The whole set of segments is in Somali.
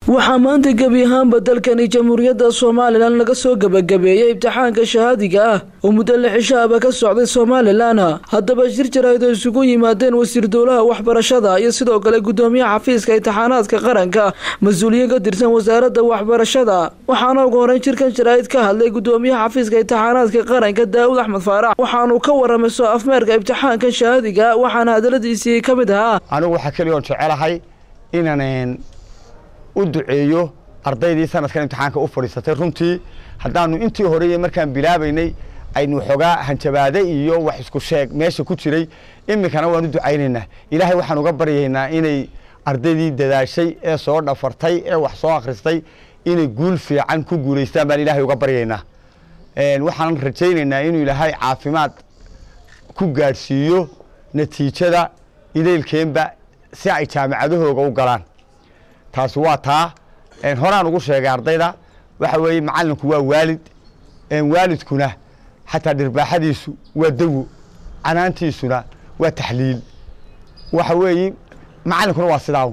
waxaa maanta gebi ahaanba dalkani jamhuuriyadda somalilan laga soo gebagabeeyey imtixaanka shahaadiga ah oo muddo lixishaaba ka socday somalilan haddaba shir jarayd oo isugu yimaadeen wasiir dowlaha waxbarashada iyo sidoo kale gudoomiyaha xafiiska imtixaanaadka qaranka mas-uuliyiin ka tirsan wasaaradda waxbarashada waxaana ugu horeyn shirkan jaraa'id ka hadlay gudoomiyaha xafiiska imtixaanaadka qaranka daawud axmed faarax waxaanuu ka waramay soo afmeerka imtixaanka shahaadiga waxaana hadaladiisii ka mid ahaa anigu waxaa keliya oon jecelahay inaan u duceeyo ardaydii sanadkan imtixaanka u fadhiisatay runtii haddaanu intii horeye markaan bilaabaynay aynu xoogaa hanjabaade iyo wax isku sheeg meesha ku jiray iminkana waan u ducaynaynaa ilaahay waxaan uga baryaynaa inay ardaydii dadaashay ee soo dhafartay ee wax soo akhristay inay guul fiican ku guulaystaan baan ilaahay uga baryaynaa waxaan rajaynaynaa inuu ilaahay caafimaad ku gaadhsiiyo natiijada idaylkeenba si ay jaamacadahooga u galaan taasi waa taa horaan ugu sheegay ardayda waxa weeye macalinku waa waalid waalidkuna xataa dhirbaaxadiisu waa dawo canaantiisuna waa taxliil waxa weeye macalinkuna waa sidaa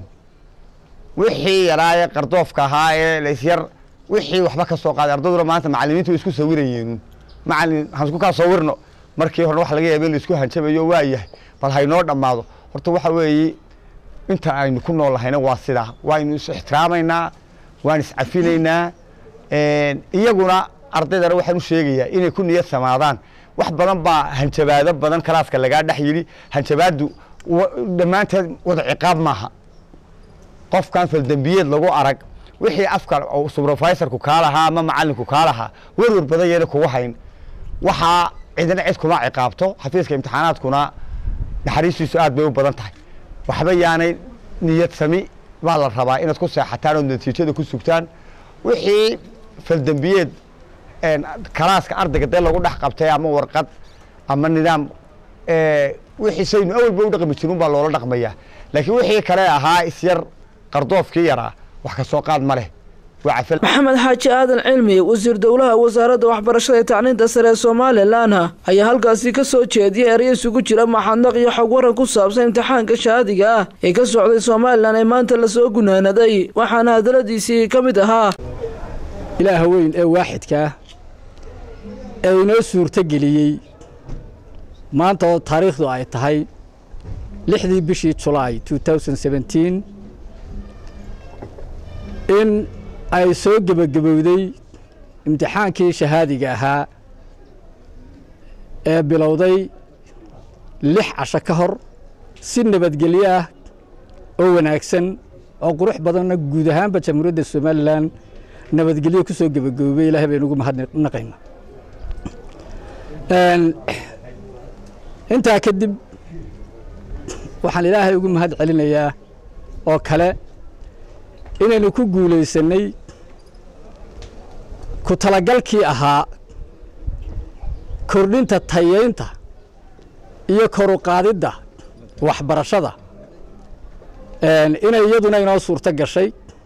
wixii yaraaye qardoofka ahaa ee lasyar wixii waxba ka soo qaaday ardayduna maanta macalimiintu way isku sawirayeen macalin waxaan isku kaa sawirno markii horena waxa laga yaaba in la isku hanjabayo waa yahay bal haynoo dhammaado horta waxa weeye inta aynu ku nool lahayna waa sidaa waaynu is ixtiraamaynaa waan iscafinaynaa iyaguna ardaydana waxaan u sheegayaa inay ku niyad samaadaan wax badan baa hanjabaado badan kalaaska lagaa dhex yidhi hanjabaaddu dhammaanteed wada ciqaab maaha qofkan faldembiyeed lagu arag wixii afka subrofaisorku kaa lahaa ama macalinku kaa lahaa werwer badan yeena kugu hayn waxaa cidina cid kuma ciqaabto xafiiska imtixaanaadkuna naxariistiisu aad bay u badan tahay waxba yaanay niyad sami baa la rabaa inaad ku seexataan ood natiijada ku sugtaan wixii faldembiyeed kalaaska ardayga dee lagu dhex qabtay ama warqad ama nidaam wixii saynu awalba u dhaqmi jirin baa loola dhaqmayaa laakiin wixii kale ahaa isyar qardoofkii yaraa wax ka soo qaad ma leh maxamed xaaji aadan cilmi wasiir dowlaha wasaaradda waxbarashada ee tacliinta sare ee somalilan ayaa halkaasi ka soo jeediyay erya isugu jira maxadnaq iyo xog waran ku saabsan imtixaanka shahaadiga ah ee ka socday somalilan ee maanta lasoo gunaanaday waxaana hadaladiisii ka mid ahaa ilaaha weyn ee waaxidkaa ee inoo suurtogeliyey maanta oo taariikhdu ay tahay lixdii bishii julaay in ay soo gebagabowday imtixaankii shahaadiga ahaa ee bilowday lix casho ka hor si nabadgelyo ah oo wanaagsan oo qurux badanna guud ahaanba jamhuuriyadda somalilan nabadgelyo ku soo gebagaboobay ilahay baynu ugu mahadnaqayna intaa kadib waxaan ilaahay ugu mahad celinayaa oo kale inaynu ku guulaysannay ku talagalkii ahaa kordhinta tayaynta iyo koruqaadidda waxbarashada inay iyaduna inoo suurto gashay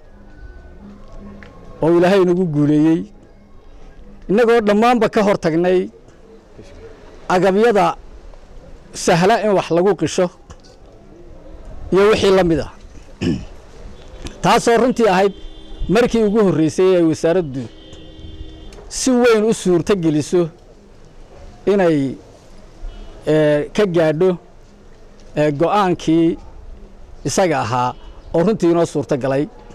oo ilaahay inagu guuleeyey innagoo dhammaanba ka hor tagnay agabyada sahla in wax lagu qisho iyo wixii la mid ah taasoo runtii ahayd markii ugu horreysay ay wasaaraddu si weyn u suurto geliso inay ka gaadho go'aankii isaga ahaa oo runtii inoo suurto galay